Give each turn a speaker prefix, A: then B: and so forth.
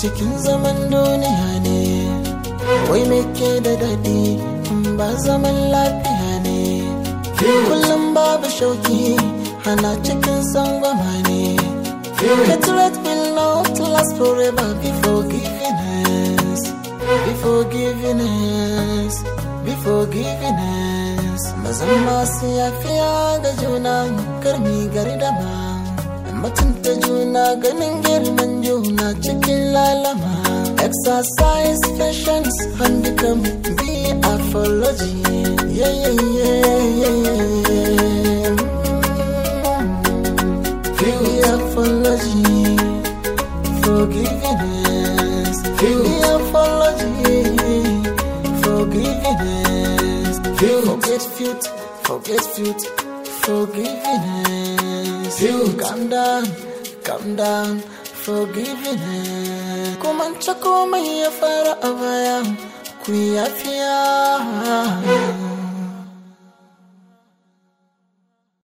A: cikin zaman duniya ne wai me ke da daɗi ba zaman lafiya ne kullum babu shauki hana cikin sangwama ne Hatred will not last forever before forgiveness before forgiveness before forgiveness mazan masu yafiya ga juna karmi gardama mutunta juna ganin girman juna cikin lalama exercise patience and become be apology yeah yeah yeah yeah yeah be apology forgiveness be apology forgiveness forget feud forget feud forgiveness you calm down calm down forgiveness kuma komai ya fara a baya ku yafiya